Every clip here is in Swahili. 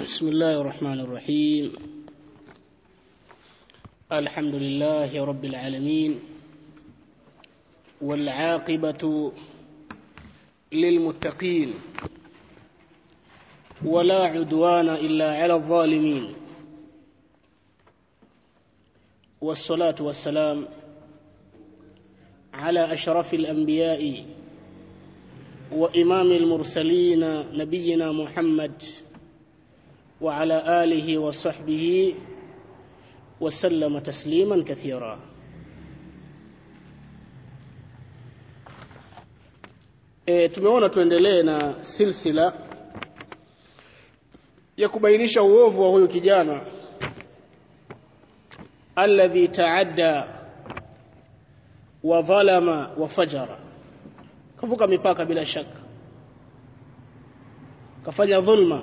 بسم الله الرحمن الرحيم الحمد لله رب العالمين والعاقبة للمتقين ولا عدوان إلا على الظالمين والصلاة والسلام على أشرف الأنبياء وإمام المرسلين نبينا محمد وعلى آله وصحبه وسلم تسليما كثيرا e, tumeona tuendelee na silsila ya kubainisha uovu wa huyu kijana alladhi taadda wa dhalama wa fajara kavuka mipaka bila shaka kafanya dhulma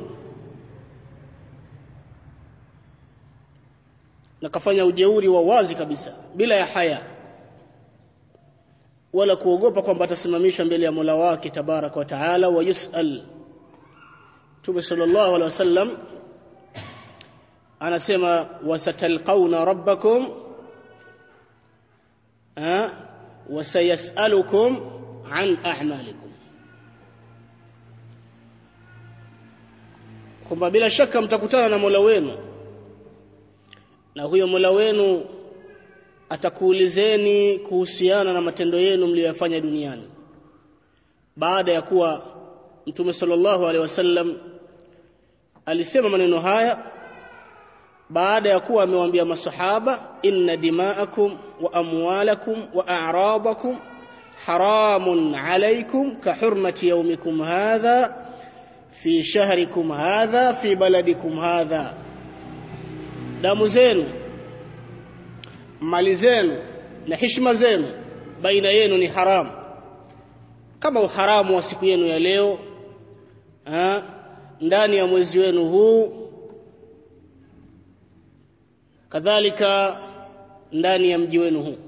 na kafanya ujeuri wa wazi kabisa bila ya haya wala kuogopa kwamba atasimamishwa mbele ya Mola wake tabaraka wa taala wa yusal Mtume sallallahu alaihi wasallam anasema wasatalqauna rabbakum wasayasalukum an a'malikum kwamba bila shaka mtakutana na Mola wenu na huyo Mola wenu atakuulizeni kuhusiana na matendo yenu mliyoyafanya duniani baada ya kuwa Mtume sallallahu alaihi wasallam alisema maneno haya baada ya kuwa amewaambia masahaba inna dima'akum wa amwalakum wa a'radakum haramun alaykum ka hurmati yawmikum hadha fi shahrikum hadha fi baladikum hadha damu zenu mali zenu na heshima zenu baina yenu ni haramu kama uharamu wa siku yenu ya leo ha? ndani ya mwezi wenu huu kadhalika ndani ya mji wenu huu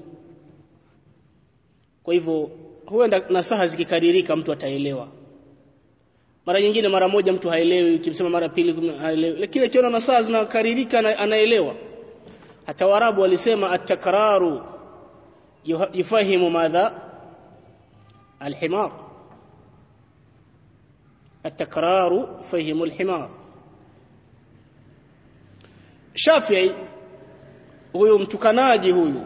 kwa hivyo huenda nasaha zikikaririka mtu ataelewa mara nyingine mara moja mtu haelewi ukimsema mara pili haelewi lakini akiona nasaha zinakaririka anaelewa hata warabu walisema at-takraru yufahimu madha al-himar at-takraru fahimu al-himar Shafi'i huyu mtukanaji huyu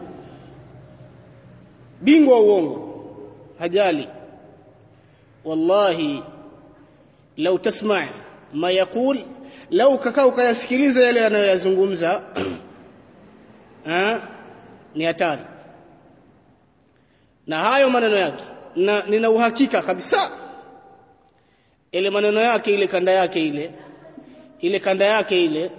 bingwa uongo hajali wallahi lau tasma ma yaqul lau kakaa ukayasikiliza yale anayoyazungumza ni hatari na hayo maneno yake na nina uhakika kabisa ile maneno yake ile kanda yake ile ile kanda yake ile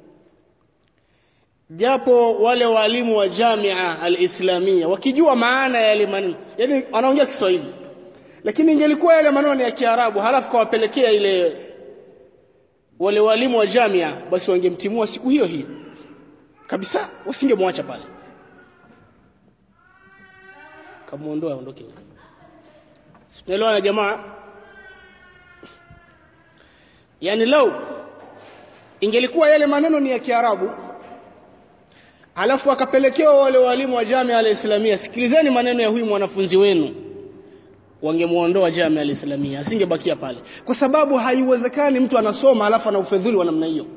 japo wale walimu wa Jamia al-Islamia wakijua maana ya yale maneno yani wanaongea Kiswahili lakini ingelikuwa yale maneno ni ya Kiarabu halafu kawapelekea ile wale walimu wa Jamia basi wangemtimua siku hiyo hiyo kabisa wasingemwacha pale kamuondoa aondoke Tunaelewana jamaa yani lau ingelikuwa yale maneno ni ya Kiarabu alafu akapelekewa wale walimu wa Jamia al-Islamia sikilizeni maneno ya huyu mwanafunzi wenu wangemuondoa Jamia al-Islamia asingebakia pale kwa sababu haiwezekani mtu anasoma alafu ana ufedhuli wa namna hiyo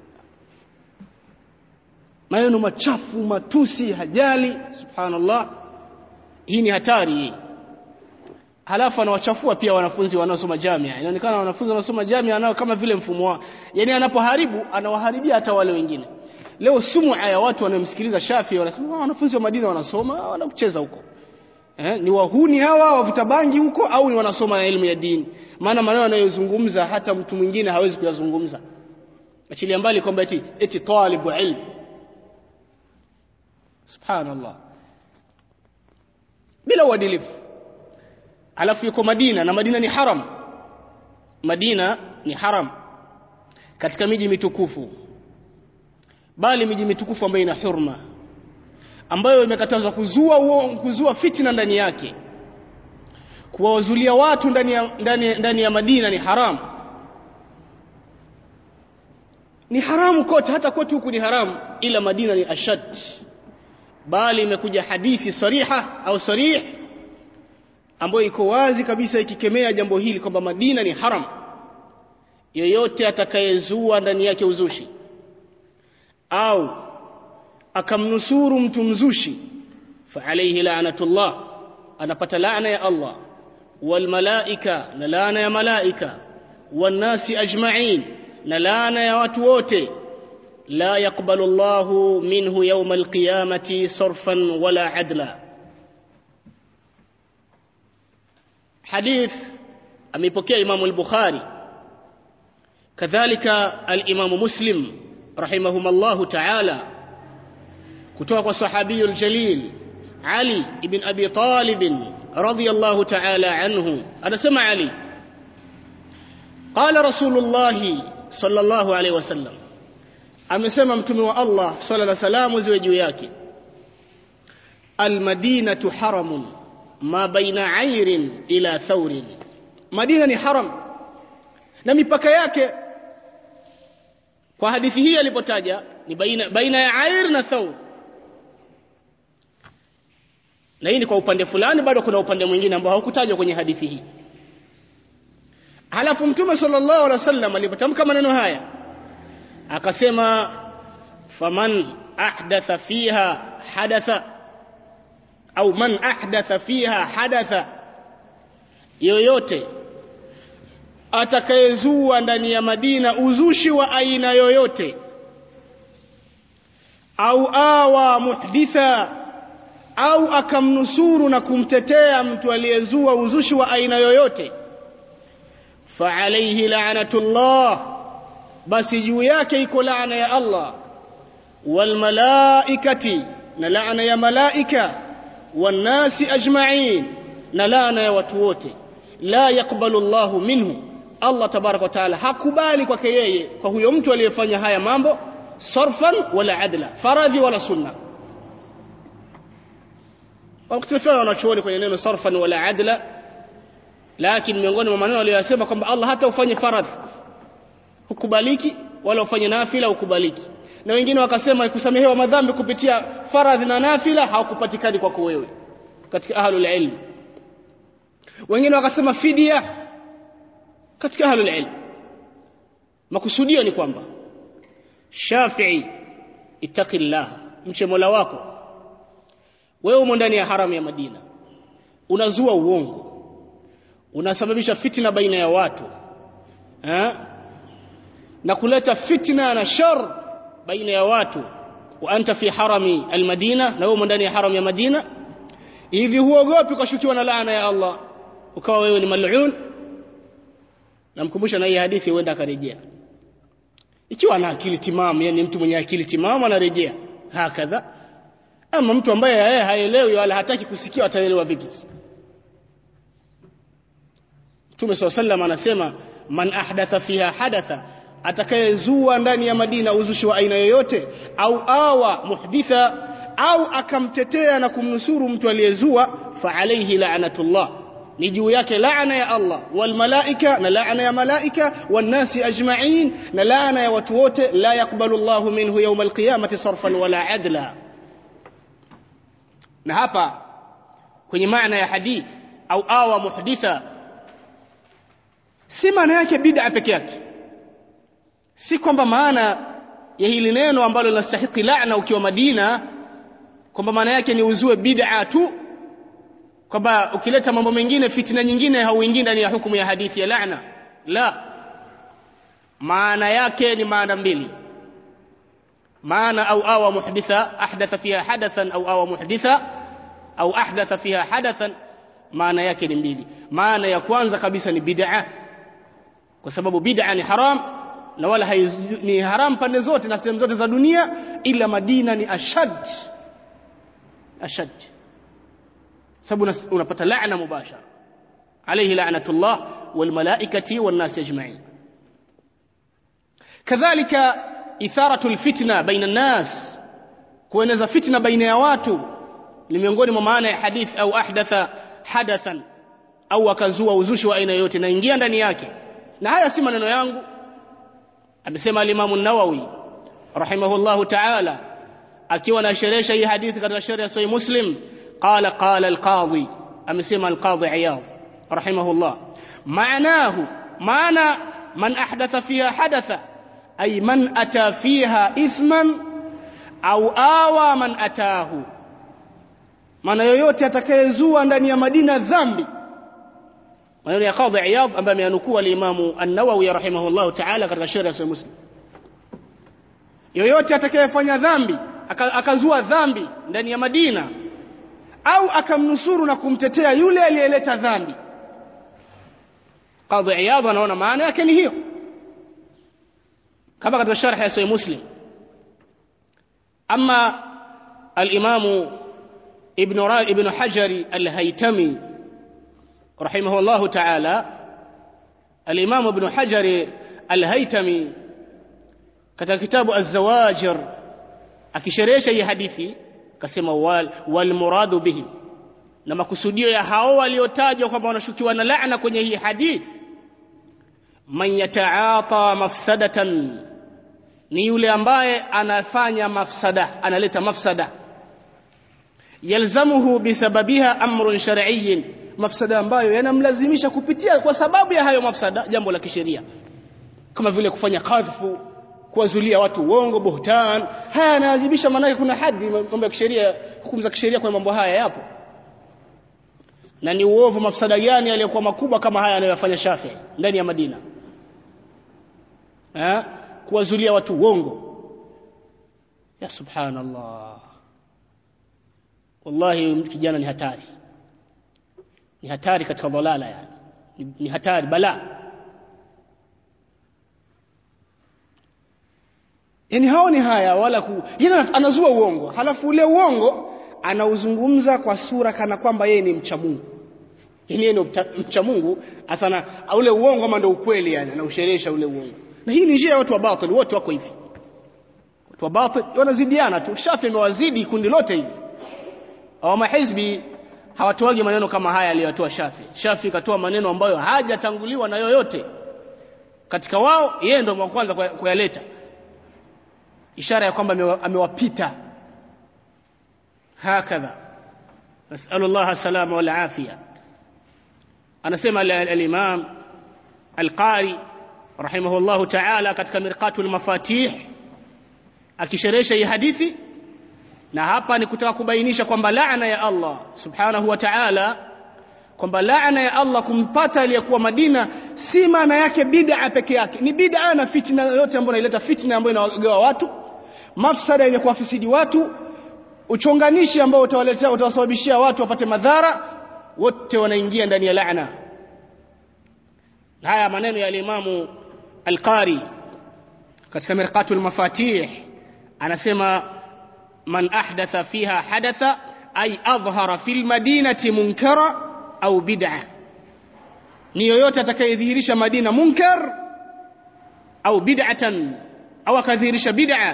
maneno machafu matusi hajali subhanallah hii ni hatari hii halafu anawachafua pia wanafunzi wanaosoma jamia inaonekana wanafunzi wanaosoma jamia nao kama vile mfumo wao yani anapoharibu anawaharibia hata wale wengine leo sumu ya watu wanaomsikiliza Shafi wanasema wanafunzi wa Madina wanasoma wanakucheza huko eh, ni wahuni hawa wavuta bangi huko au ni wanasoma elimu ya dini maana maneno anayozungumza hata mtu mwingine hawezi kuyazungumza achilia mbali kwamba eti eti talibu ilmu subhanallah bila uadilifu alafu yuko Madina na Madina ni haram Madina ni haram katika miji mitukufu bali miji mitukufu ambayo ina hurma ambayo imekatazwa kuzua uo, kuzua fitna ndani yake kuwazulia watu ndani ya, ndani, ndani ya Madina ni haram ni haramu kote hata kote huku ni haramu ila Madina ni ashad bali imekuja hadithi sariha au sarih ambayo iko wazi kabisa ikikemea jambo hili kwamba Madina ni haram yeyote atakayezua ndani yake uzushi au akamnusuru mtu mzushi fa alayhi la'natullah anapata laana ya Allah wal malaika na laana ya malaika wan nasi ajma'in na laana ya watu wote la yaqbalu Allahu minhu yawm alqiyamati sarfan wala adla hadith amepokea Imam al-Bukhari kadhalika al-Imam Muslim rahimahumullahu ta'ala kutoka kwa sahabiyul jalil Ali ibn Abi Talib radiyallahu ta'ala anhu anasema Ali qala Rasulullah sallallahu alayhi wasallam amesema mtume wa Allah swalla la salamu ziwe juu yake almadinatu haramun ma baina airin ila thaurin madina ni haram na mipaka yake kwa hadithi hii alipotaja ni baina, baina ya air na thaur na hii ni kwa upande fulani bado kuna upande mwingine ambao haukutajwa kwenye hadithi hii halafu mtume sallallahu alaihi wasallam alipotamka maneno haya akasema faman ahdatha fiha hadatha au man ahdatha fiha hadatha yoyote atakayezua ndani ya Madina uzushi wa aina yoyote au awa muhditha au akamnusuru na kumtetea mtu aliyezua uzushi wa aina yoyote fa alayhi la'natullah basi juu yake iko laana ya Allah wal malaikati na laana ya malaika wan nasi ajma'in na laana ya watu wote la yakbalu Allahu minhu Allah tabarak wa taala hakubali kwake yeye kwa huyo mtu aliyefanya haya mambo sarfan wala adla faradhi wala sunna wakutifiana wanachuoni kwenye neno sarfan wala adla lakini miongoni mwa maneno aliyosema kwamba Allah hata ufanye faradhi hukubaliki wala ufanye nafila hukubaliki na wengine wakasema kusamehewa madhambi kupitia faradhi na nafila haukupatikani kwako wewe katika ahlul ilm wengine wakasema fidia katika ahlul ilm makusudio ni kwamba Shafi'i ittaqillah mche Mola wako wewe umo ndani ya haramu ya Madina unazua uongo unasababisha fitina baina ya watu eh? na kuleta fitna na shar baina ya watu wa anta fi harami almadina na wewe ndani ya haram ya Madina hivi huogopi kushukiwa na laana ya Allah ukawa wewe ni mal'un namkumbusha na hii hadithi huenda akarejea ikiwa ana akili timamu yani mtu mwenye akili timamu anarejea hakadha ama mtu ambaye yeye haelewi wala hataki kusikia ataelewa vipi Mtume SAW anasema man ahdatha fiha hadatha atakayezua ndani ya Madina uzushi wa aina yoyote au awa muhditha au akamtetea na kumnusuru mtu aliyezua fa alayhi la'natullah ni juu yake laana ya Allah wal malaika na laana ya malaika wan nasi ajma'in na laana ya watu wote la yakbalu Allahu minhu yawm alqiyamati sarfan wala adla na hapa kwenye maana ya hadith au awa muhditha si maana yake bid'a peke yake si kwamba maana ya hili neno ambalo linastahili laana ukiwa Madina kwamba maana yake ni uzue bid'a tu kwamba ukileta mambo mengine fitina nyingine hauingii ndani ya hukumu ya hadithi ya laana la maana yake ni maana mbili maana au awa muhditha ahdatha fiha hadathan au awa muhditha au ahdatha fiha hadathan maana yake ni mbili maana ya kwanza kabisa ni bid'a kwa sababu bid'a ni haram na wala ni haram pande zote na sehemu zote za dunia ila Madina ni ashad ashad sababu unapata laana mubashara alayhi la'natullah wal malaikati wan nas ajma'in kadhalika itharatu alfitna baina an-nas kueneza fitna baina ya watu ni miongoni mwa maana ya hadith au ahdatha hadathan au akazua uzushi wa aina yote na ingia ndani yake na haya si maneno yangu amesema al-Imam an-Nawawi rahimahullahu ta'ala akiwa anasherehesha hii hadithi katika sharh ya Sahih Muslim qala qala al-Qadhi amesema al-Qadhi Iyad rahimahullah maanahu maana man ahdatha fiha hadatha ay man ata fiha ithman au awa man atahu maana yoyote atakayezua ndani ya Madina dhambi maneno ya Qadhi Iyad ambaye ameanukua al-Imam An-Nawawi rahimahullah ta'ala katika sharh ya Sahih Muslim yoyote atakayefanya dhambi akazua dhambi ndani ya Madina au akamnusuru na kumtetea yule aliyeleta dhambi Qadhi Iyad anaona maana yake ni hiyo kama katika sharh ya Sahih Muslim ama al-Imam Ibn Ra Ibn Hajar al-Haytami rahimahullah ta'ala al-Imam Ibn Hajar al-Haytami katika kitabu Az-Zawajir akisherehesha hii hadithi akasema wal, wal muradu bihi na makusudio ya hao waliotajwa kwamba wanashukiwa na laana kwenye hii hadithi man yataata mafsadatan ni yule ambaye anafanya mafsada analeta mafsada yalzamuhu bisababiha amrun shar'iyyin mafsada ambayo yanamlazimisha kupitia kwa sababu ya hayo mafsada jambo la kisheria kama vile kufanya kadhfu kuwazulia watu uongo buhtan haya yanawajibisha maana kuna hadi mambo ya kisheria hukumu za kisheria kwa mambo haya yapo na ni uovu mafsada gani yaliyokuwa makubwa kama haya anayofanya Shafi ndani ya Madina eh kuwazulia watu uongo ya subhanallah wallahi kijana ni hatari ni hatari katika dhalala yani ni, ni hatari balaa yani hao ni haya wala ku yana anazua uongo halafu ule uongo anauzungumza kwa sura kana kwamba yeye ni mcha Mungu yani yeye ni mcha Mungu asana ule uongo kama ndio ukweli yani anausherehesha ule uongo na hii ni njia ya watu wa batil wote wako hivi watu wa batil wanazidiana tu Shafi amewazidi kundi lote hivi au mahizbi hawatoagi maneno kama haya aliyotoa Shafi Shafi katoa maneno ambayo hajatanguliwa na yoyote katika wao yeye ndio wa kwanza kuyaleta ishara ya kwamba amewapita hakadha nasallu Allah salama wal afia anasema al-imam al-qari rahimahullahu ta'ala katika mirqatul mafatih akisherehesha hii hadithi na hapa ni kutaka kubainisha kwamba laana ya Allah subhanahu wa ta'ala kwamba laana ya Allah kumpata aliyekuwa Madina si maana yake bid'a peke yake ni bid'a na fitna yote ambayo inaleta fitna ambayo inawagawa watu mafsada yenye kuwafisidi watu uchonganishi ambao utawaletea utawasababishia watu wapate madhara wote wanaingia ndani ya laana haya maneno ya limamu al-Qari katika mirqatul mafatih anasema man ahdatha fiha hadatha ay adhhara fil madinati munkara au bid'a ni yoyote atakayedhihirisha Madina munkar au bid'atan au akadhihirisha bid'a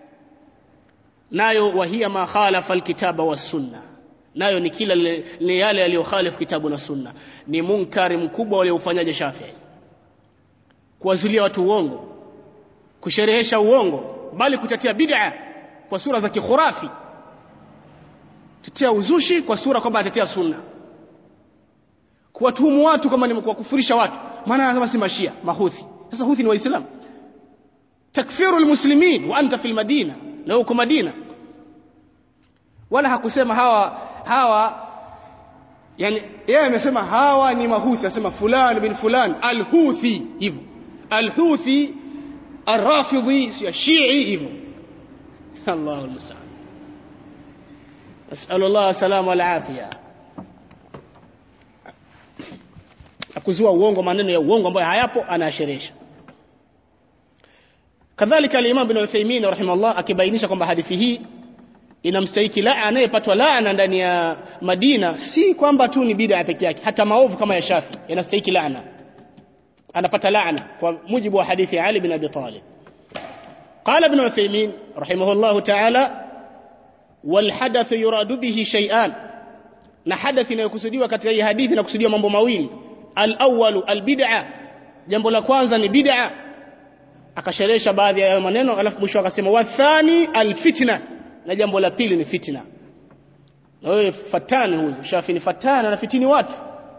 nayo wahia ma khalafa alkitaba was-sunna nayo ni kila ni yale yaliyokhalifu kitabu na sunna ni munkari mkubwa waliofanyaje Shafi'i kuwazulia watu uongo kusherehesha uongo bali kutetea bid'a kwa sura za kikhurafi tetea uzushi kwa sura kwamba atetea sunna kuwatuhumu watu kama ni kuwakufurisha watu maana anasema si mashia mahuthi sasa huthi ni waislamu takfiru almuslimin wa anta fil madina na uko madina wala hakusema hawa hawa yani yeye amesema hawa ni mahuthi anasema fulani bin fulani alhuthi hivyo alhuthi arrafidhi si shii hivyo Allahu musta'an as'alu Allah salama wal afia akuzua uongo maneno ya uongo ambayo hayapo anaashirisha kadhalika al-Imam Ibn Uthaymeen rahimahullah akibainisha kwamba hadithi hii inamstahiki la anayepatwa laana ndani ya Madina si kwamba tu ni bid'a peke yake hata maovu kama ya Shafi yanastahiki laana anapata laana kwa mujibu wa hadithi ya Ali bin Abi Talib قال ابن عثيمين رحمه الله تعالى والحدث يراد به شيئان na hadathi inayokusudiwa katika hii hadithi inakusudiwa mambo mawili al-awwalu al-bid'a jambo la kwanza ni bid'a akasherehesha baadhi ya maneno alafu mwisho akasema wathani alfitna na jambo la pili ni fitna na wewe fatani huyu shafi ni fatana na fitini watu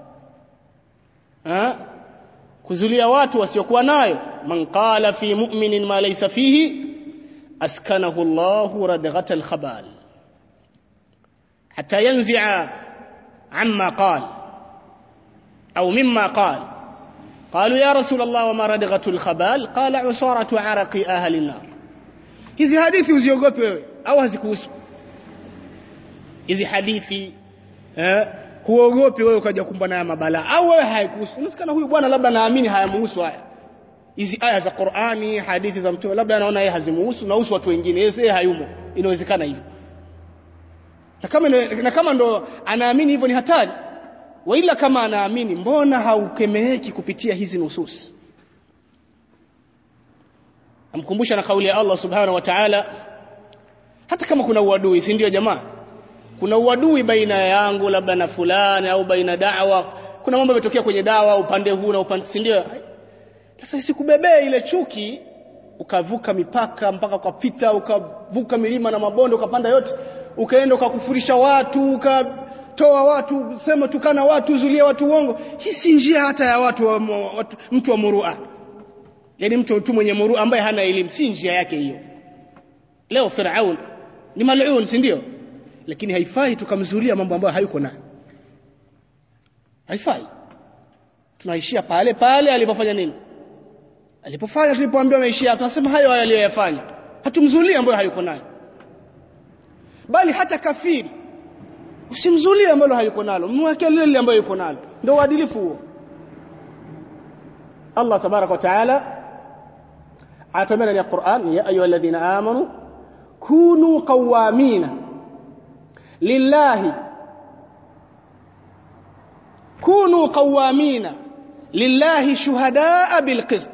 ha? kuzulia watu wasiokuwa nayo man qala fi mu'minin ma laysa fihi askanahu Allahu radghata al-khabal hatta yanzi'a amma qala au mimma qala قالوا يا رسول الله وما ردغة الخبال قال عصارة عرق أهل النار hizi hadithi uziogope wewe au hazikuhusu hizi hadithi eh huogopi wewe ukaja kumbana na mabala au wewe haikuhusu unasikana huyu bwana labda naamini hayamuhusu haya hizi aya za Qur'ani hadithi za mtume labda anaona yeye hazimuhusu na watu wengine yeye hayumo inawezekana hivyo na kama na kama ndo anaamini hivyo ni hatari waila kama anaamini mbona haukemeeki kupitia hizi nusus amkumbusha na kauli ya Allah subhanahu wa ta'ala hata kama kuna uadui si ndio jamaa kuna uadui baina yangu labda na fulani au baina da'wa kuna mambo yametokea kwenye dawa upande huu na upande si ndio sasa isikubebee ile chuki ukavuka mipaka mpaka ukapita ukavuka milima na mabonde ukapanda yote ukaenda ukakufurisha watu uka toa watu sema tukana watu zulia watu uongo hii si njia hata ya watu, wa, watu mtu wa murua yani mtu tu mwenye murua ambaye hana elimu si njia yake hiyo leo Firaun ni mal'un si ndio lakini haifai tukamzulia mambo ambayo hayuko nayo haifai tunaishia pale pale alipofanya nini alipofanya tulipoambiwa ameishia tunasema hayo hayo aliyoyafanya hatumzulia ambayo hayuko nayo bali hata kafiri usimzulie ambalo hayuko nalo mweke lile ambayo yuko nalo ndio uadilifu huo Allah tabarak wa taala atamana ya Qur'an ya ayyuhalladhina amanu kunu qawamina lillahi kunu qawamina lillahi shuhadaa bilqist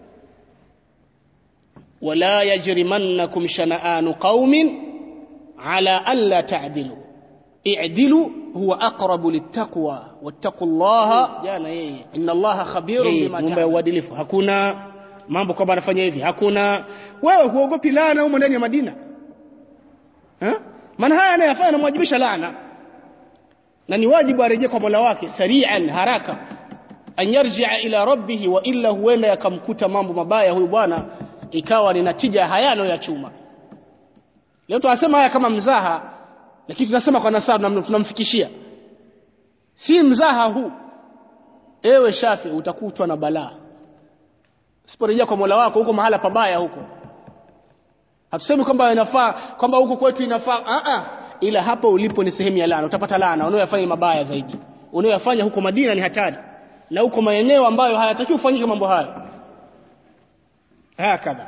ولا يجرمنكم شنآن قوم على ألا تعدلوا اعدلوا هو أقرب للتقوى واتقوا الله jana yeye inna allaha khabirun bima ta'malun uadilifu hakuna mambo kwamba anafanya hivi hakuna wewe huogopi laana huko ndani ya Madina eh maana haya anayafanya anamwajibisha laana na ni wajibu arejee kwa Mola wake sari'an haraka an yarji'a ila rabbih wa illa huenda yakamkuta mambo mabaya huyu bwana ikawa ni natija hayano ya chuma leo tunasema haya kama mzaha lakini tunasema kwa nasabu tunamfikishia si mzaha huu ewe shafi utakutwa na balaa usiporejea kwa Mola wako huko mahala pabaya huko hatusemi kwamba inafaa kwamba huko kwetu inafaa a a ila hapa ulipo ni sehemu ya laana utapata laana unayofanya mabaya zaidi unayofanya huko Madina ni hatari na huko maeneo ambayo hayatakiwi kufanyika mambo hayo hakadha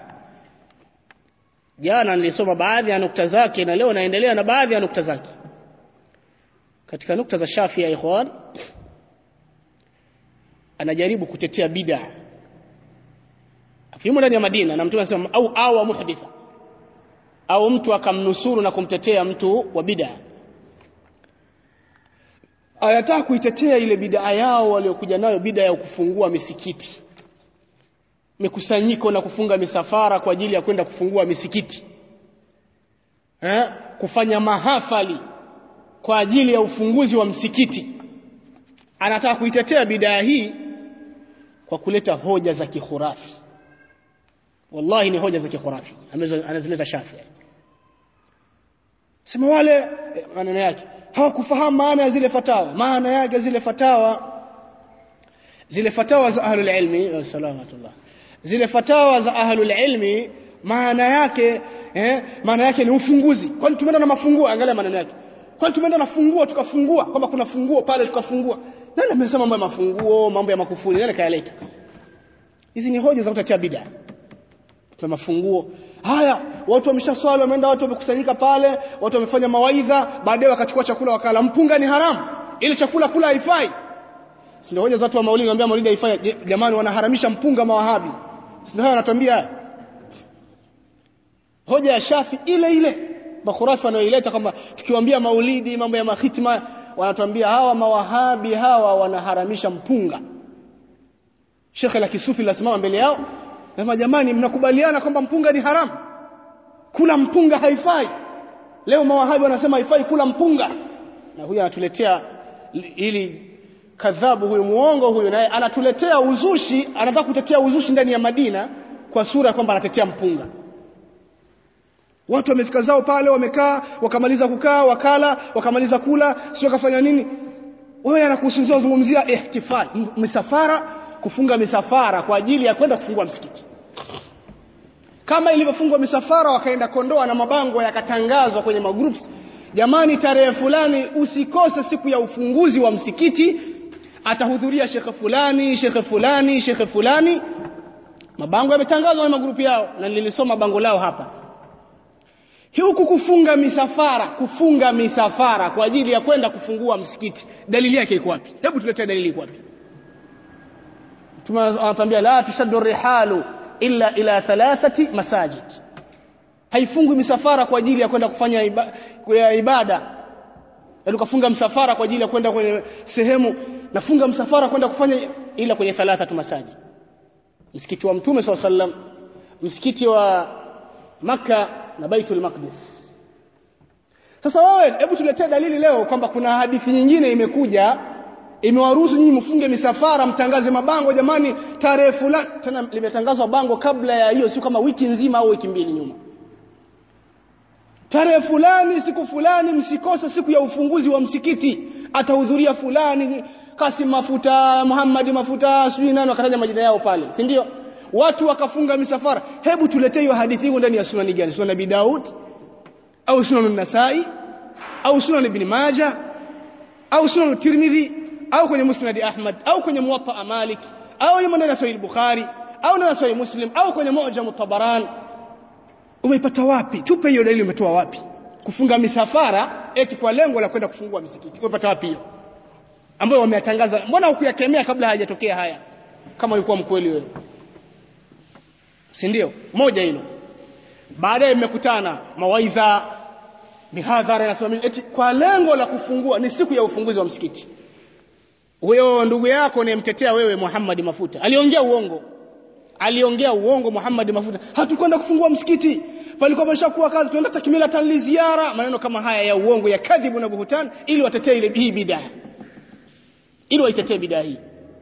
jana nilisoma baadhi ya nukta zake na leo naendelea na baadhi ya nukta zake katika nukta za Shafi ya ikhwan anajaribu kutetea bid'a afimo ndani ya Madina na mtume anasema au awa muhditha au mtu akamnusuru na kumtetea mtu wa bid'a ayataka kuitetea ile bid'a yao waliokuja nayo bid'a ya kufungua misikiti mikusanyiko na kufunga misafara kwa ajili ya kwenda kufungua misikiti eh? kufanya mahafali kwa ajili ya ufunguzi wa msikiti anataka kuitetea bidaa hii kwa kuleta hoja za kihurafi wallahi ni hoja za kihurafi anazileta Shafi sema wale maneno yake hawakufahamu maana ya zile fatawa maana yake zile fatawa zile fatawa za ahlul ilmi salamatullah zile fatawa za ahlul ilmi maana yake eh, maana yake ni ufunguzi kwani tumeenda na mafunguo angalia maneno yake kwani tumeenda na funguo tukafungua kwamba kuna funguo pale tukafungua nani amesema mambo ya mafunguo mambo ya makufuri nani kayaleta hizi ni hoja za kutetea bid'a kwa mafunguo haya watu wameshaswali wameenda watu wamekusanyika pale watu wamefanya mawaidha baadaye wakachukua chakula wakala mpunga ni haramu ile chakula kula haifai si ndio hoja za watu wa maulidi wanambia maulidi haifai jamani wanaharamisha mpunga mawahabi si ndio hayo wanatuambia hoja ya Shafi ile ile makhurafi wanaoileta kwamba tukiwaambia maulidi mambo ya mahitma wanatuambia hawa mawahabi hawa wanaharamisha mpunga Sheikh la Kisufi lasimama mbele yao Nasema jamani mnakubaliana kwamba mpunga ni haramu? Kula mpunga haifai. Leo mawahabi wanasema haifai kula mpunga. Na huyu anatuletea ili kadhabu huyu muongo huyu naye anatuletea uzushi, anataka kutetea uzushi ndani ya Madina kwa sura kwamba anatetea mpunga. Watu wamefika zao pale wamekaa, wakamaliza kukaa, wakala, wakamaliza kula, sio kafanya nini? Wewe anakuhususia uzungumzia ihtifal, misafara, kufunga misafara kwa ajili ya kwenda kufungua msikiti. Kama ilivyofungwa misafara wakaenda Kondoa na mabango yakatangazwa kwenye magroups, jamani, tarehe fulani usikose siku ya ufunguzi wa msikiti, atahudhuria shekhe fulani, shekhe fulani, shekhe fulani. Mabango yametangazwa kwenye magrupu yao na nilisoma bango lao hapa huku kufunga misafara kufunga misafara kwa ajili ya kwenda kufungua msikiti dalili yake iko wapi hebu tuletee dalili iko wapi tunatambia la tushaddu rihalu illa ila thalathati masajid haifungwi misafara kwa ajili ya kwenda kufanya iba, ya ibada yaani ukafunga msafara kwa ajili ya kwenda kwenye sehemu nafunga msafara kwenda kufanya ila kwenye thalathatu masajid msikiti wa mtume swalla sallam msikiti wa maka na Baitul Maqdis. Sasa wewe hebu tuletee dalili leo kwamba kuna hadithi nyingine imekuja imewaruhusu nyinyi mfunge misafara mtangaze mabango jamani tarehe fulani tena limetangazwa bango kabla ya hiyo sio kama wiki nzima au wiki mbili nyuma. Tarehe fulani siku fulani msikose siku ya ufunguzi wa msikiti atahudhuria fulani Kasim Mafuta, Muhammad Mafuta, sijui nani wakataja majina yao pale, si ndio? watu wakafunga misafara hebu tuletee hiyo hadithi hiyo ndani ya sunani gani sunan Abi Daud au sunan Nasai au sunan Ibn Majah au sunan Tirmidhi au kwenye Musnad Ahmad au kwenye Muwatta Malik au yemo ndani ya Sahih Bukhari au ndani ya Sahih Muslim au kwenye Mu'jam Tabaran umeipata wapi tupe hiyo dalili umetoa wapi kufunga misafara eti kwa lengo la kwenda kufungua misikiti umepata wapi hiyo ambayo wameyatangaza mbona hukuyakemea kabla hayajatokea haya kama ulikuwa mkweli wewe si ndio moja hilo baadaye mmekutana mawaidha mihadhara inasimamia eti kwa lengo la kufungua ni siku ya ufunguzi wa msikiti huyo ndugu yako unayemtetea wewe Muhammad Mafuta aliongea uongo aliongea uongo Muhammad Mafuta hatukwenda kufungua msikiti palikuwa pameshakuwa kazi tuenda takmila tanli ziara maneno kama haya ya uongo ya kadhibu na buhutan ili watetee ile hii bidaa ili waitetee bidaa hii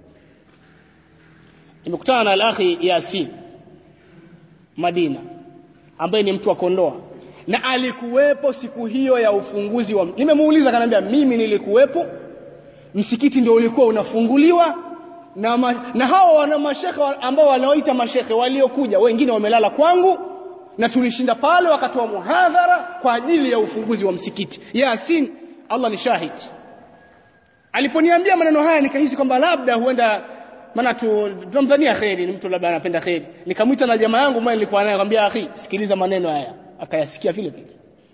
nimekutana na al-akhi Yasin Madina ambaye ni mtu wa Kondoa na alikuwepo siku hiyo ya ufunguzi wa nimemuuliza kanambia mimi nilikuwepo msikiti ndio ulikuwa unafunguliwa na, ma, na hao wana mashekhe ambao wanaoita mashekhe waliokuja wengine wamelala kwangu na tulishinda pale wakatoa muhadhara kwa ajili ya ufunguzi wa msikiti Yasin Allah ni shahid aliponiambia maneno haya nikahisi kwamba labda huenda maana tunamdhania kheri ni mtu labda anapenda kheri nikamwita na jamaa yangu mmoja nilikuwa naye akamwambia akhi sikiliza maneno haya akayasikia vile vile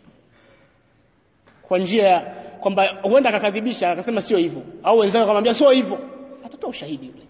kwa njia kwamba huenda akakadhibisha akasema sio hivyo au wenzake akamwambia sio hivyo atatoa ushahidi yule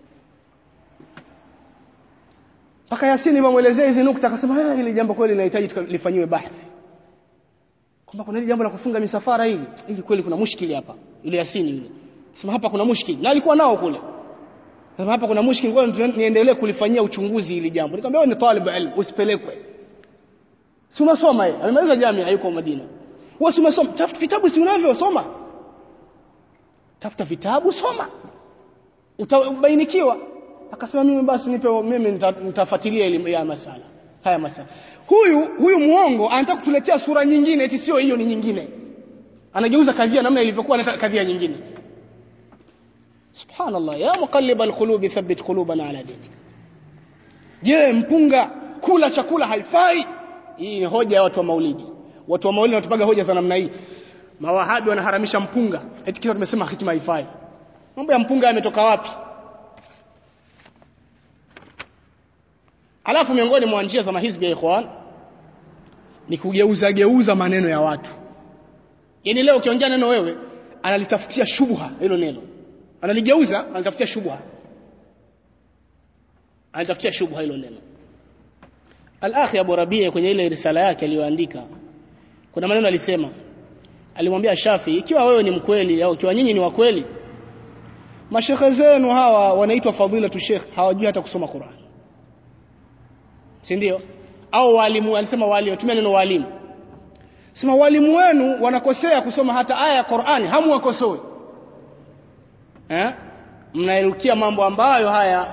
mpaka Yasini mamuelezea hizi nukta akasema eh hili jambo kweli linahitaji lifanyiwe bahthi kwamba kuna hili jambo la kufunga misafara hili hili kweli kuna mushkili hapa ile Yasini yule sema hapa kuna mushkili na alikuwa nao kule sasa hapa kuna mushkil ngoja niendelee kulifanyia uchunguzi hili jambo. Nikamwambia wewe ni talib ilm usipelekwe. Si unasoma yeye? Amemaliza jamia yuko Madina. Wewe si unasoma? Tafuta vitabu si unavyo soma. Tafuta vitabu soma. Utabainikiwa. Akasema mimi basi nipe mimi nitafuatilia elimu ya masala. Haya masala. Huyu huyu muongo anataka kutuletea sura nyingine eti sio hiyo ni nyingine. Anageuza kadhia namna ilivyokuwa anataka kadhia nyingine. subhanallah ya muqallib alqulub thabbit qulubana ala dinik je mpunga kula chakula haifai hii ni hoja ya watu wa maulidi watu wa maulidi wanatupaga hoja za namna hii mawahabi wanaharamisha mpunga eti kisa tumesema hitima haifai mambo ya mpunga yametoka wapi alafu miongoni mwa njia za mahizbi ya ikhwan ni kugeuza geuza maneno ya watu yaani leo ukiongea neno wewe analitafutia shubha hilo neno analigeuza anatafutia shubha anatafutia shubha hilo neno al-akhi Abu Rabia kwenye ile risala yake aliyoandika kuna maneno alisema alimwambia Shafi ikiwa wewe ni mkweli au ikiwa nyinyi ni wakweli mashekhe zenu hawa wanaitwa fadhila tu sheikh hawajui hata kusoma Qur'an si ndio au walimu alisema walimu tumia neno walimu sema walimu wenu wanakosea kusoma hata aya ya Qur'ani hamuwakosoi eh mnaerukia mambo ambayo haya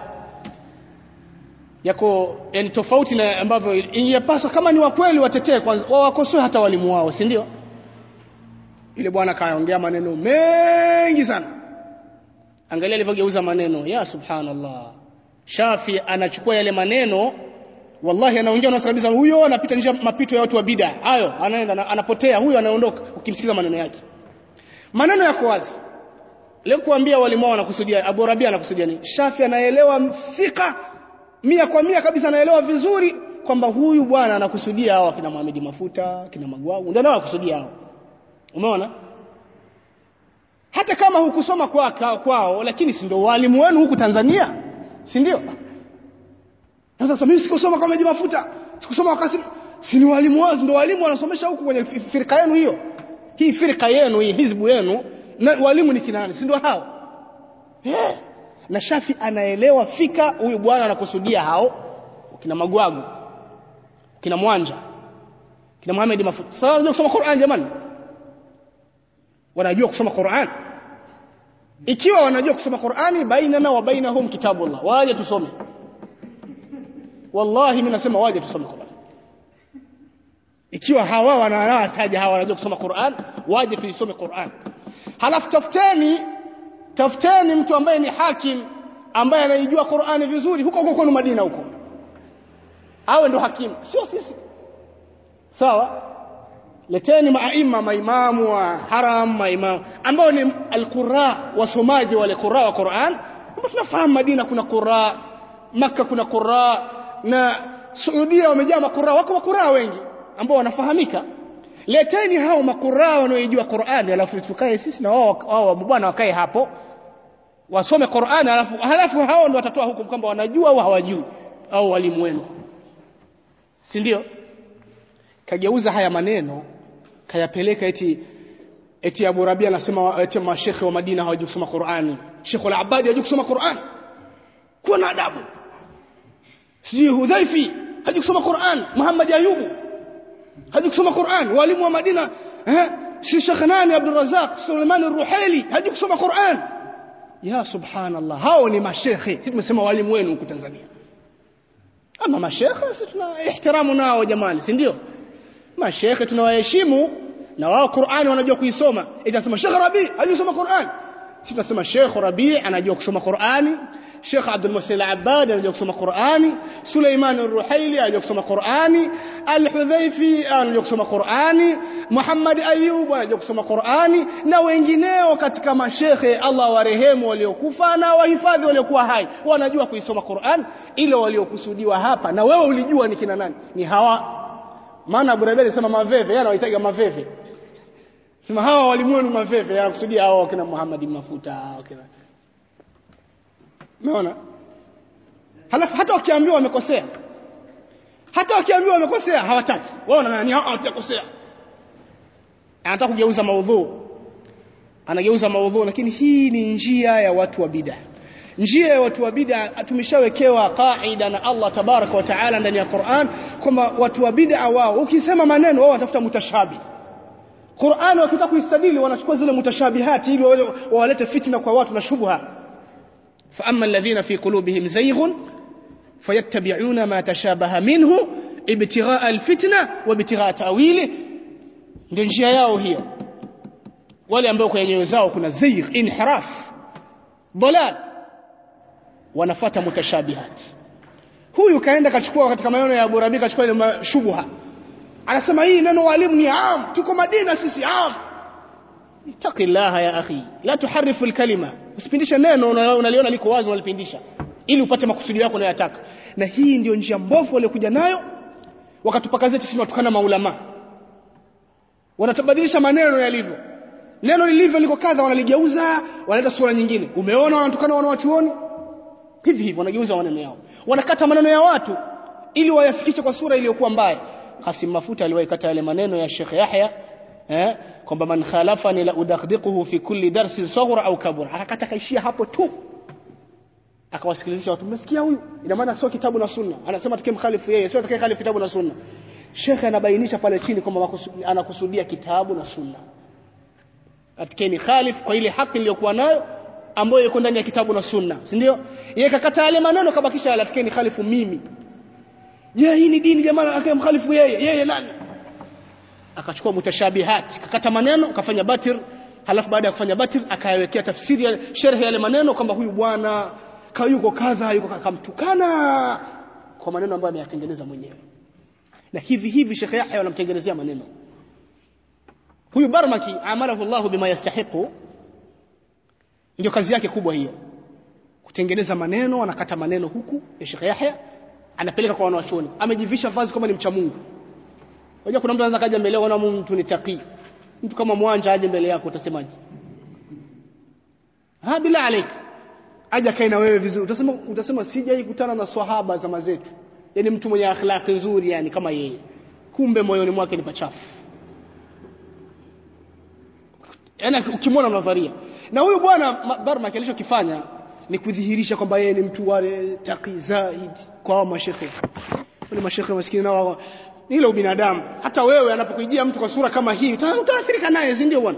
yako yani tofauti na ambavyo ingepaswa kama ni wakweli watetee kwanza wawakosoe hata walimu wao si ndio yule bwana kaongea maneno mengi sana angalia alivyogeuza maneno ya subhanallah Shafi anachukua yale maneno wallahi anaongea na kabisa huyo anapita njia mapito ya watu wa bid'a hayo anaenda anapotea huyo anaondoka ukimsikiza maneno yake maneno yako wazi leo kuambia walimu wanakusudia Abu Rabia anakusudia nini Shafi anaelewa mfika mia kwa mia kabisa anaelewa vizuri kwamba huyu bwana anakusudia hao kina Muhammad Mafuta kina Magwau ndio anakusudia hao umeona hata kama hukusoma kwa kwao lakini si ndio walimu wenu huku Tanzania si ndio sasa mimi sikusoma kwa maji mafuta sikusoma wakati si ni walimu wao ndio walimu wanasomesha huku kwenye firika yenu hiyo hii firika yenu hii hizbu yenu na walimu ni kina nani si ndio hao eh na Shafi anaelewa fika huyu bwana anakusudia hao kina Magwagu kina Mwanja kina Muhammad Mafuta sasa wanajua kusoma Qur'an jamani wanajua kusoma Qur'an ikiwa wanajua kusoma Qur'ani bainana wa bainahum kitabullah waje tusome wallahi mimi nasema waje tusome Qur'an ikiwa hawa wanaelewa saja hawa wanajua kusoma Qur'an waje tuisome Qur'an halafu tafuteni tafuteni mtu ambaye ni hakim ambaye anaijua Qur'ani vizuri huko huko kwenu Madina huko awe ndo hakimu sio sisi sawa leteni maaima maimamu wa haram maimamu ambao ni alqurra wasomaji wale qurra wa Qur'an ambao tunafahamu Madina kuna qurra Makka kuna qurra na Saudia wamejaa makura wako makura wengi ambao wanafahamika leteni hao makura wanaoijua Qur'ani alafu tukae sisi na wao wao bwana wakae hapo wasome Qur'ani alafu halafu hao ndio watatoa hukumu kwamba wanajua au hawajui au walimu wenu si ndio kageuza haya maneno kayapeleka eti eti Abu Rabia anasema eti mashekhe wa Madina hawajui kusoma Qur'ani Sheikh al-Abadi hajui kusoma Qur'ani kuwa na adabu sijui Hudhaifi hajui kusoma Qur'an Muhammad Ayubu hajui kusoma Qur'an walimu wa Madina eh si Sheikh nani Abdul Razak Suleiman al-Ruhaili hajui kusoma Qur'an ya subhanallah hao ni mashekhe sisi tumesema walimu wenu huku Tanzania ama mashekhe sisi tuna ihtiramu nao jamani si ndio mashekhe tunawaheshimu na wao Qur'ani wanajua kuisoma itasema Sheikh Rabi hajui kusoma Qur'an sisi tunasema Sheikh Rabi anajua kusoma Qur'ani Sheikh Abdul Muhsin Al-Abbad anajua kusoma Qur'ani, Suleiman Ar-Ruhaili anajua kusoma Qur'ani, Al-Hudhaifi anajua kusoma Qur'ani, Muhammad Ayub anajua kusoma Qur'ani na wengineo katika mashekhe Allah warehemu waliokufa na wahifadhi waliokuwa hai wanajua kuisoma Qur'an ile waliokusudiwa hapa na wewe ulijua ni kina nani ni hawa maana Abu Rabi alisema maveve yeye anawaitaga maveve sema hawa walimu wenu maveve yanakusudia hao kina Muhammad Mafuta kina Umeona? Halafu hata wakiambiwa wamekosea. Hata wakiambiwa wamekosea hawataki. Wao wanani hawatakosea. Anataka kugeuza maudhu. Anageuza maudhu lakini hii ni njia ya watu wa bid'a. Njia ya watu wa bid'a tumeshawekewa kaida na Allah tabaraka wa taala ndani ya Qur'an kwamba watu wa bid'a wao ukisema maneno wao watafuta mutashabi. Qur'an wakitaka kuistadili wanachukua zile mutashabihati ili walete fitna kwa watu na shubha. فأما الذين في قلوبهم زيغ فيتبعون ما تشابه منه ابتغاء الفتنة وابتغاء تأويله ndio njia yao hiyo wale ambao kwenye nyoyo zao kuna zaigh inhiraf dalal wanafuata mutashabihat huyu kaenda kachukua katika maneno ya Abu Rabi kachukua ile shubha anasema hii neno walimu ni am tuko Madina sisi am ittaqillaha ya akhi la tuharifu alkalima usipindishe neno unaliona liko wazi unalipindisha ili upate makusudi yako unayotaka na hii ndio njia mbovu waliokuja nayo wakatupaka zetu sisi watukana maulama wanatabadilisha maneno yalivyo neno lilivyo liko kadha wanaligeuza wanaleta sura nyingine umeona wanatukana wanawachuoni hivi hivi wanageuza maneno yao wanakata maneno ya watu ili wayafikishe kwa sura iliyokuwa mbaya Hasim Mafuta aliwahi kata yale maneno ya Sheikh Yahya eh kwamba man khalafani la udakhdhiquhu fi kulli darsin saghra au kabura akakata kaishia hapo tu akawasikilizisha watu mmesikia huyu ina maana sio kitabu na sunna anasema tukie mkhalifu yeye sio tukie khalifu kitabu na sunna shekhe anabainisha pale chini kwamba anakusudia kitabu na sunna atikeni khalif kwa ile haki iliyokuwa nayo ambayo iko ndani ya kitabu na sunna si ndio yeye kakata yale maneno kabakisha yale atikeni khalifu mimi je hii ni dini jamaa akae mkhalifu yeye yeye nani akachukua mutashabihat kakata maneno akafanya batir halafu baada ya kufanya batir akayawekea tafsiri ya sharhi yale maneno kwamba huyu bwana kayuko kadha yuko akamtukana kwa maneno ambayo ameyatengeneza mwenyewe na hivi hivi Sheikh Yahya wanamtengenezea maneno huyu Barmaki amalahu Allah bima yastahiqu ndio kazi yake kubwa hiyo kutengeneza maneno anakata maneno huku ya Sheikh Yahya anapeleka kwa wanawachuoni amejivisha vazi kama ni mcha Mungu unajua kuna mtu anaweza kaja mbele yako na mtu ni taqi mtu kama mwanja aje mbele yako utasemaje ha bila alik aje kae na wewe vizuri utasema utasema sijai kutana na swahaba zama zetu yani mtu mwenye akhlaq nzuri yani kama yeye kumbe moyoni mwake ni pachafu yani ukimwona unadharia na huyu bwana Barmak alichokifanya ni kudhihirisha kwamba yeye ni mtu wale taqi zaid kwa mashekhe wale mashekhe maskini nao ile ubinadamu hata wewe anapokujia mtu kwa sura kama hii utaathirika naye si ndio bwana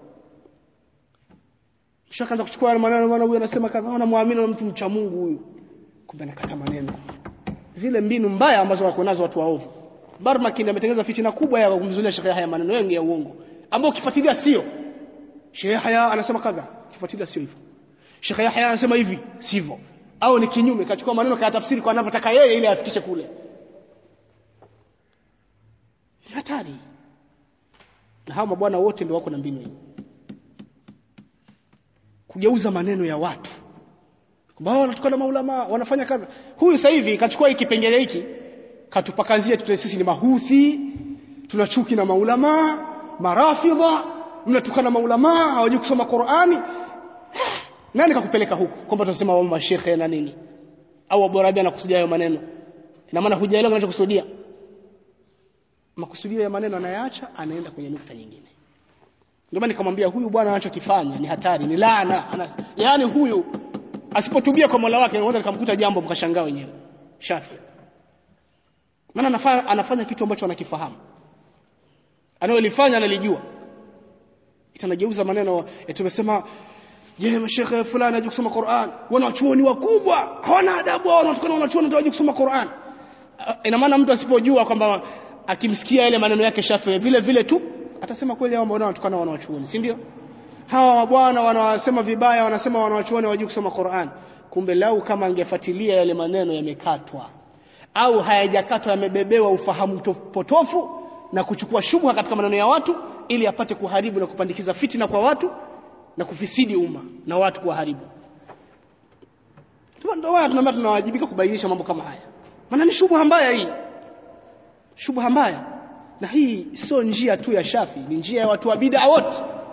shakaanza kuchukua maneno bwana huyu anasema kadha anamwamini na mtu mcha Mungu huyu kumbe anakata maneno zile mbinu mbaya ambazo wako nazo watu waovu Barmakin ametengeneza fitina kubwa ya kumzulia Sheikh Yahya maneno mengi ya uongo ambao ukifuatilia sio Sheikh Yahya anasema kadha ukifuatilia sio hivyo Sheikh Yahya anasema hivi sivyo au ni kinyume kachukua maneno kaya tafsiri kwa anavyotaka yeye ili afikishe kule ni hatari na hawa mabwana wote ndio wako na mbinu hii kugeuza maneno ya watu kwamba wanatukana maulama wanafanya kadha huyu sasa hivi kachukua hiki kipengele hiki katupakazia tute sisi ni mahuthi tuna chuki na maulama marafidha mnatukana maulama hawajui kusoma Qur'ani nani kakupeleka huku kwamba tunasema wao mashekhe na nini au Abu Rabi anakusudia hayo maneno ina maana hujaelewa kinachokusudia makusudio ya maneno anayaacha anaenda kwenye nukta nyingine ndio maana nikamwambia huyu bwana anachokifanya ni hatari ni laana Ana, yaani huyu asipotubia kwa Mola wake anaweza nikamkuta jambo mkashangaa wenyewe shafi maana anafanya, anafanya kitu ambacho anakifahamu analolifanya analijua itanageuza maneno tumesema je mashekhe fulani hajui kusoma Qur'an wanachuoni wakubwa hawana adabu hao wanatukana wanachuoni hawajui kusoma Qur'an ina maana mtu asipojua kwamba akimsikia yale maneno yake shafi vile vile tu atasema kweli hao mbona wanatukana wanachuoni si ndio hawa bwana wanawasema vibaya wanasema wanachuoni hawajui kusoma Qur'an kumbe lau kama angefuatilia yale maneno yamekatwa au hayajakatwa yamebebewa ufahamu potofu na kuchukua shubha katika maneno ya watu ili apate kuharibu na kupandikiza fitina kwa watu na kufisidi umma na watu kuwaharibu ndio watu tunamwambia tunawajibika kubainisha mambo kama haya maana ni shubha mbaya hii shubha mbaya na hii sio njia tu ya Shafi ni njia ya watu wa bid'a wote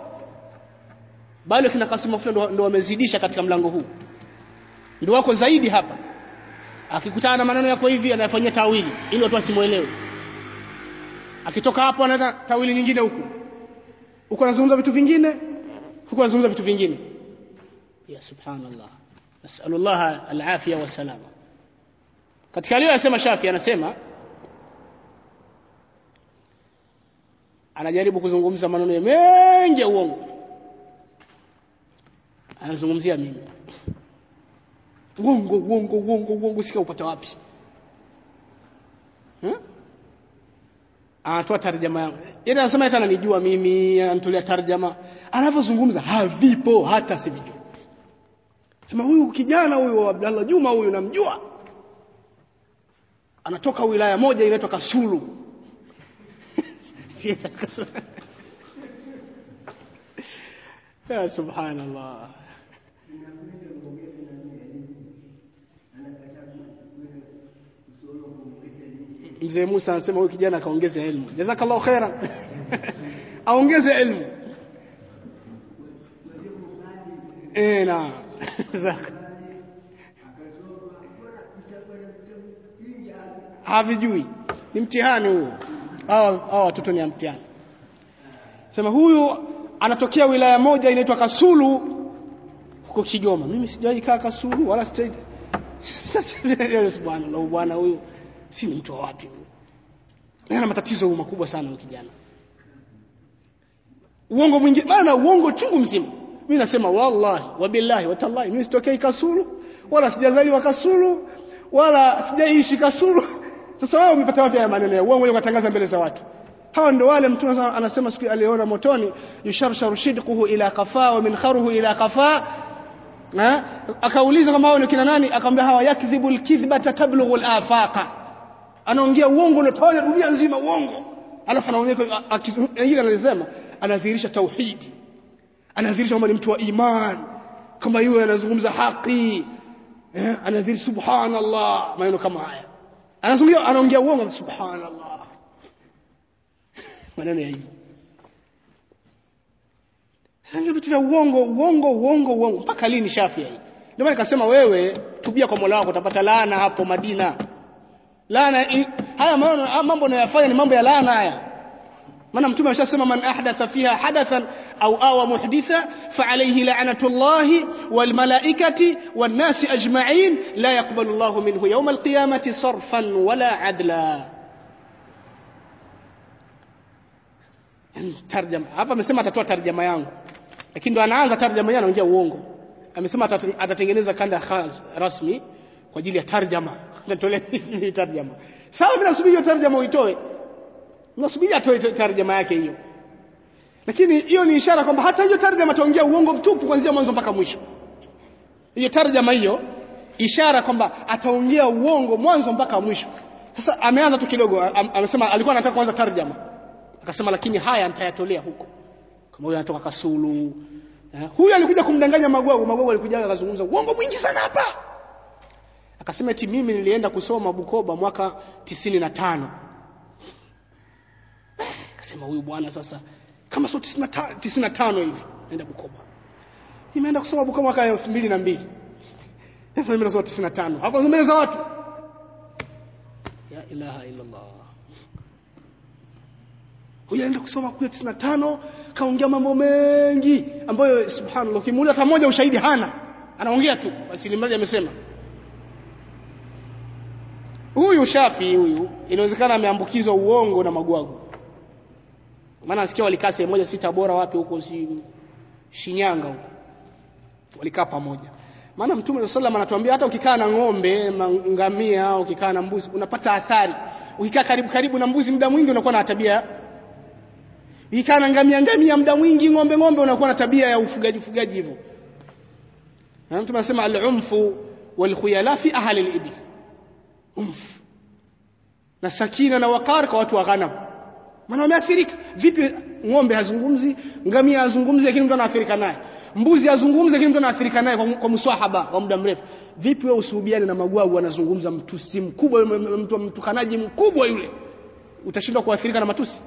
bali kina Kasim Mafuta ndo wamezidisha katika mlango huu ndio wako zaidi hapa akikutana na maneno yako hivi anayafanyia tawili ili watu wasimuelewe akitoka hapo anaenda tawili nyingine huku huko anazungumza vitu vingine huko anazungumza vitu vingine ya subhanallah nasallallahu alafia wasalama katika aliyosema Shafi anasema anajaribu kuzungumza maneno mengi ya uongo anazungumzia mimi uongo uongo uongo uongo sika upata wapi hmm? anatoa tarjama yangu yeye anasema hata ananijua mimi anatolea tarjama anavyozungumza havipo hata sivijui sema huyu kijana huyu Abdallah Juma huyu namjua anatoka wilaya moja inaitwa Kasulu ya subhanallah mzee Musa anasema huyu kijana akaongeze elimu jazakallahu khairan aongeze elimu eh na havijui ni mtihani huo hao hao watoto ni mtihani sema huyu anatokea wilaya moja inaitwa Kasulu uko Kigoma mimi sijawahi kaa Kasulu wala sijai sasa subhanallah bwana huyu si ni mtu wa wapi huyu ana matatizo makubwa sana huyu kijana uongo mwingi maana uongo chungu mzima mimi nasema wallahi wabillahi watallahi mimi sitokei Kasulu wala sijazaliwa Kasulu wala sijaishi Kasulu sasa wewe umepata wapi haya maneno ya uongo ukatangaza mbele za watu hawa ndio wale mtume anasema siku aliona motoni yusharsharu shidquhu ila qafa wa minkharuhu ila qafa akauliza kama hao ni kina nani akamwambia hawa yakdhibu alkidhbata tablughu alafaqa anaongea uongo unatawala dunia nzima uongo alafu anaongea wengine analisema anadhihirisha tauhidi anadhihirisha kwamba ni mtu wa iman kama yeye anazungumza haki eh anadhihirisha subhanallah maneno kama haya anazungumza anaongea uongo subhanallah maneno ya hivyo Sasa vitu vya uongo uongo uongo uongo mpaka lini Shafia hii? Ndio maana nikasema wewe tubia kwa Mola wako utapata laana hapo Madina. Laana haya mambo mambo unayofanya ni mambo ya laana haya. Maana mtume ameshasema man ahdatha fiha hadathan au awa muhditha fa alayhi la'natullahi wal malaikati wan nasi ajma'in la yaqbalu Allahu minhu yawm al-qiyamati sarfan wala adla. tarjama hapa amesema atatoa tarjama yangu lakini ndo anaanza tarjama yake anaongea uongo amesema atatengeneza kanda khas rasmi kwa ajili ya tarjama natolea hivi tarjama sawa bila subiri hiyo tarjama uitoe unasubiri atoe tarjama yake hiyo lakini hiyo ni ishara kwamba hata hiyo tarjama ataongea uongo mtupu kuanzia mwanzo mpaka mwisho hiyo tarjama hiyo ishara kwamba ataongea uongo mwanzo mpaka mwisho sasa ameanza tu kidogo amesema alikuwa anataka kuanza tarjama akasema lakini haya nitayatolea huko kama huyu anatoka Kasulu eh, huyu alikuja kumdanganya Magwagu Magwagu alikuja akazungumza uongo mwingi sana hapa akasema eti mimi nilienda kusoma Bukoba mwaka tisini na tano akasema huyu bwana sasa kama sio tisini na tano hivi naenda Bukoba nimeenda kusoma Bukoba mwaka elfu mbili na mbili sasa mimi nasoma tisini na tano hapo mbele za watu ya ilaha illa Allah huyu anaenda kusoma kule 95 kaongea mambo mengi ambayo subhanallah ukimuuliza hata moja ushahidi hana anaongea tu basi limradi amesema huyu shafi huyu inawezekana ameambukizwa uongo na magwagu maana nasikia walikaa sehemu moja sita bora wapi huko si Shinyanga huko walikaa pamoja maana mtume sallam anatuambia hata ukikaa na ng'ombe ngamia au ukikaa na mbuzi unapata athari ukikaa karibu karibu na mbuzi muda mwingi unakuwa na tabia ukikaa na ngamia ngamia muda mwingi ng'ombe ng'ombe unakuwa na tabia ya ufugaji ufugaji hivyo na mtume anasema al-umfu wal khuyala fi ahli al-ibil umf na sakina na wakar kwa watu wa ghanam maana wameathirika vipi ng'ombe hazungumzi ngamia hazungumzi lakini mtu anaathirika naye mbuzi azungumze lakini mtu anaathirika naye kwa, kwa mswahaba kwa muda mrefu vipi wewe usuhubiane na magwagu anazungumza mtusi mkubwa mtu mtukanaji mkubwa yule utashindwa kuathirika na matusi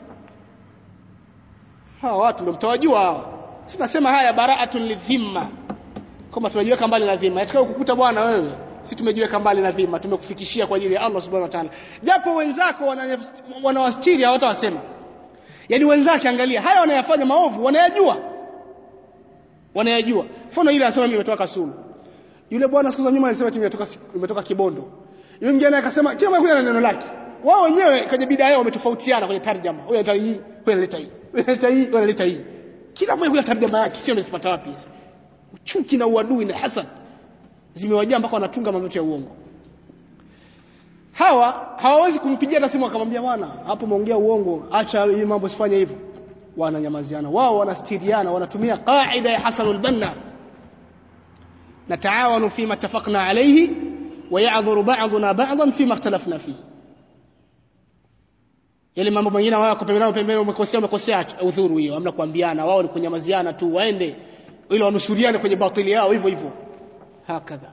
hawa watu ndio mtawajua hawa tunasema haya bara'atun lidhimma kama tunajiweka mbali na dhima atakao kukuta bwana wewe si tumejiweka mbali na dhima tumekufikishia kwa ajili ya Allah subhanahu wa ta'ala japo wenzako wanawastiri hawatawasema yani wenzake angalia haya wanayafanya maovu wanayajua wanayajua mfano ile anasema mimi nimetoka Kasulu yule bwana siku za nyuma alisema timu imetoka imetoka Kibondo yule mwingine akasema kila mmoja na neno lake wao wenyewe kwenye bidaa yao wametofautiana kwenye tarjama huyo analeta hii huyo analeta hii huyo analeta hii huyo analeta hii kila mmoja kuna tarjama yake sio amesipata wapi hizi chuki na uadui na hasad zimewajaa mpaka wanatunga mambo ya uongo hawa hawawezi kumpigia hata simu akamwambia bwana hapo umeongea uongo acha hii mambo sifanye hivyo wananyamaziana wao wanastiriana wanatumia qaida ya Hasan al-Banna nataawanu fima tafaqna alayhi wa ya'dhuru ba'duna ba'dan fima ikhtalafna fihi yale mambo mengine wao kupembana pembeni umekosea umekosea udhuru hiyo hamna kuambiana wao ni kunyamaziana tu waende ili wanusuriane kwenye batili yao hivyo hivyo hakadha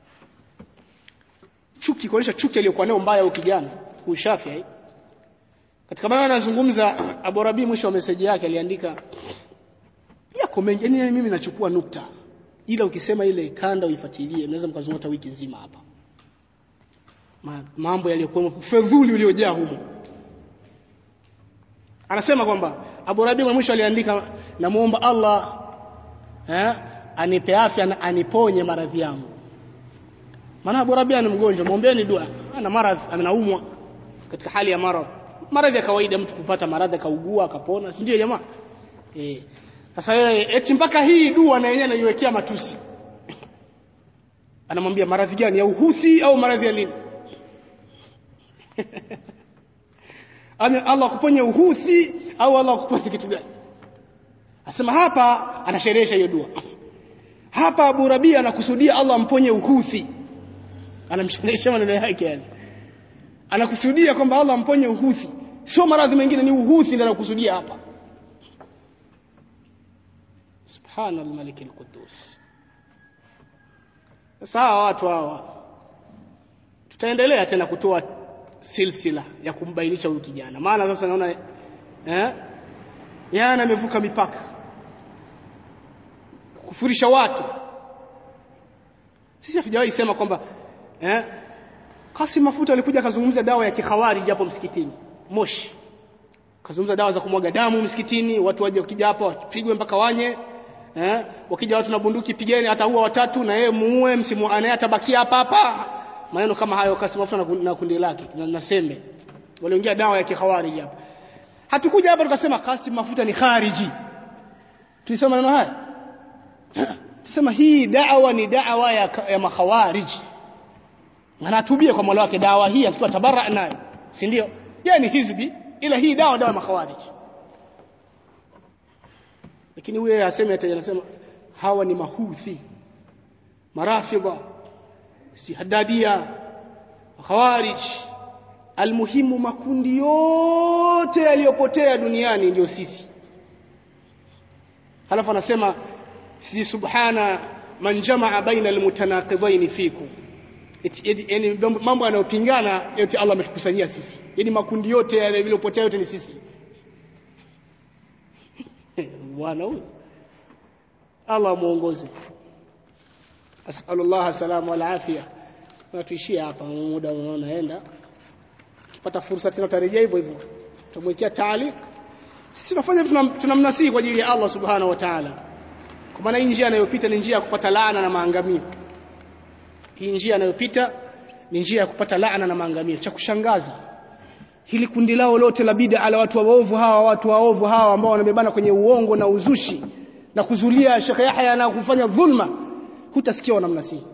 chuki kuonyesha chuki aliyokuwa nayo mbaya ukijana ushafi katika maana anazungumza Abu Rabi mwisho wa meseji yake aliandika yako mengi yani mimi nachukua nukta ila ukisema ile kanda uifuatilie unaweza mkazungumza wiki nzima hapa Ma, mambo yaliyokuwa fedhuli uliojaa humo anasema kwamba Abu Rabi mwisho aliandika namuomba Allah eh anipe afya na aniponye maradhi yangu maana Abu Rabia ni mgonjwa muombeeni dua ana maradhi anaumwa katika hali ya maradhi maradhi ya kawaida mtu kupata maradhi akaugua akapona si ndio jamaa eh sasa yeye eti mpaka hii dua na yenyewe anaiwekea matusi anamwambia maradhi gani ya uhuthi au maradhi ya nini Ame Allah akuponye uhuthi au Allah akuponye kitu gani Asema hapa anasherehesha hiyo dua hapa Abu Rabia anakusudia Allah amponye uhuthi anamsherehesha maneno yake yani anakusudia kwamba Allah amponye uhuthi sio maradhi mengine ni uhuthi ndio anakusudia hapa subhanal malik al-quddus sasa hawa watu hawa tutaendelea tena kutoa silsila ya kumbainisha huyu kijana maana sasa naona eh yana amevuka mipaka kufurisha watu sisi hatujawahi sema kwamba eh Kasim Mafuta alikuja akazungumza dawa ya kikhawarij hapo msikitini Moshi kazungumza dawa za kumwaga damu msikitini watu waje wakija hapa wapigwe mpaka wanye eh wakija watu na bunduki pigeni ataua watatu na yeye muue msimuane atabakia hapa hapa maneno kama hayo Kasim Mafuta na kundi lake na, na sembe waliongea dawa ya kikhawarij hapa hatukuja hapa tukasema Kasim Mafuta ni khariji tulisema maneno haya tusema hii dawa ni dawa ya, ya makhawarij anatubia kwa Mola wake dawa hii akiwa tabara nayo si ndio yeye ni hizbi ila hii dawa dawa makhawarij lakini huyo aseme ati anasema hawa ni mahuthi marafidha si hadadia khawarij almuhimu makundi yote yaliyopotea duniani ndio sisi halafu anasema si subhana man jamaa baina almutanaqidain fikum yani mambo yanayopingana yote Allah ametukusanyia sisi yani makundi yote yaliyopotea yote ni sisi bwana huyu Allah muongoze asallallahu salamu wal afia tunatuishia hapa muda unaonaenda tupata fursa tena tutarejea hivyo hivyo tutamwekea taalik sisi tunafanya tunamnasihi kwa ajili ya Allah subhanahu wa ta'ala kwa maana hii njia anayopita ni njia ya kupata laana na maangamio hii njia anayopita ni njia ya kupata laana na maangamio cha kushangaza hili kundi lao lote la bid'a la watu waovu hawa watu waovu hawa ambao wanabebana kwenye uongo na uzushi na kuzulia Sheikh Yahya na kufanya dhulma hutasikia wanamnasihi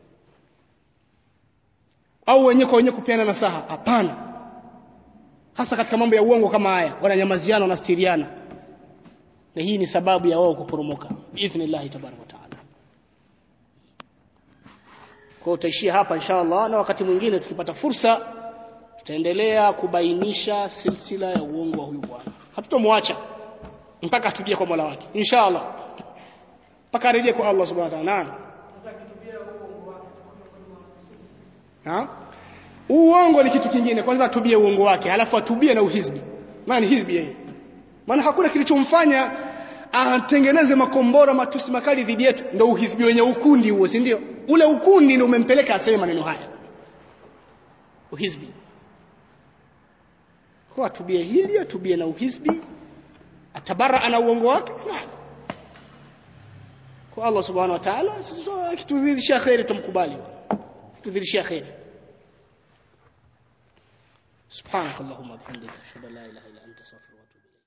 au wenyewe kwa wenyewe kupeana nasaha hapana hasa katika mambo ya uongo kama haya wananyamaziana wanastiriana na hii ni sababu ya wao kuporomoka biidhnillah tabaraka wa taala kwa utaishia hapa inshallah na wakati mwingine tukipata fursa tutaendelea kubainisha silsila ya uongo wa huyu bwana hatutomwacha mpaka atubie kwa Mola wake inshallah mpaka arejee kwa Allah subhanahu wa ta'ala naam uongo ni kitu kingine kwanza atubie uongo wake halafu atubie na uhizbi maana ni hizbi yeye maana hakuna kilichomfanya atengeneze makombora matusi makali dhidi yetu ndio uhizbi wenye ukundi huo si ndio ule ukundi ndio umempeleka aseme maneno haya uhizbi kwa atubie hili atubie na uhizbi atabara ana uongo wake kwa Allah subhanahu wa ta'ala kitudhirishia khairi tumkubali kitudhirishia khairi سبحانك اللهم وبحمدك اشهد ان لا اله الا انت استغفرك واتوب اليك